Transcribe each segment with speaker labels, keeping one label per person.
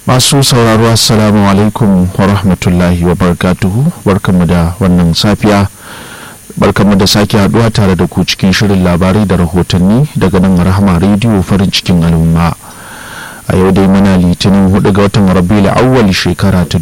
Speaker 1: masu sauraro assalamu alaikum wa rahmatullahi wa barakatuhu barkanmu da wannan safiya barkanmu da sake haduwa tare da ku cikin shirin labarai da rahotanni daga nan rahama rediyo farin cikin al'umma a yau dai muna litinin 4 ga watan rabiul awwal shekara ta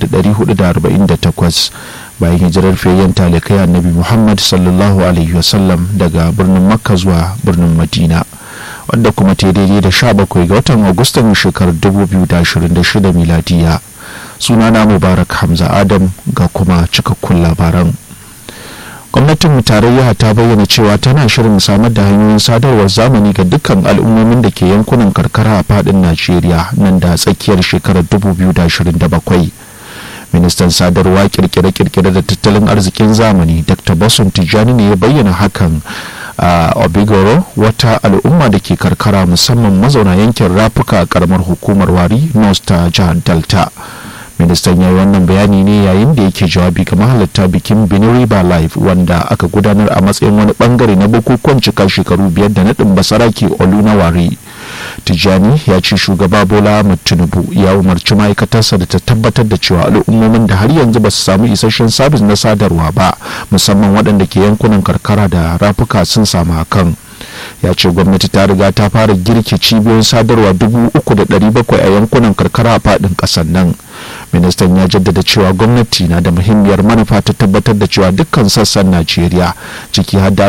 Speaker 1: 1448 bayan hijirar fiyayyen talikai annabi muhammad sallallahu alaihi wasallam daga birnin makka zuwa birnin madina wanda kuma ta daidai da 17 ga watan agustan shekarar 2026 miladiya sunana mubarak hamza adam ga kuma cikakkun labaran gwamnatin tarayya ta bayyana cewa tana shirin samar da hanyoyin sadarwar zamani ga dukkan al'ummomin da ke yankunan karkara a fadin najeriya nan da tsakiyar shekarar 2027 ministan sadarwa kirkire-kirkire da tattalin arzikin zamani dr basun tijjani ne ya bayyana hakan a obigoro wata al'umma da ke karkara musamman mazauna yankin rafuka a karamar hukumar wari north ta jihar delta ministan ya yi wannan bayani ne yayin da yake jawabi ga mahalarta bikin benin river live wanda aka gudanar a matsayin wani bangare na bukukuwan cika shekaru biyar da naɗin basarake olunawari tijjani ya ce shugaba bola ahmad tinubu ya umarci ma'aikatarsa da ta tabbatar da cewa al'ummomin da har yanzu ba su samu isasshen sabis na sadarwa ba musamman waɗanda ke yankunan karkara da rafuka sun samu hakan ya ce gwamnati ta riga ta fara girke cibiyoyin sadarwa dubu uku da ɗari bakwai a yankunan karkara a faɗin ƙasar nan ministan ya jaddada cewa gwamnati na da muhimmiyar manufa ta tabbatar da cewa dukkan sassan najeriya ciki har da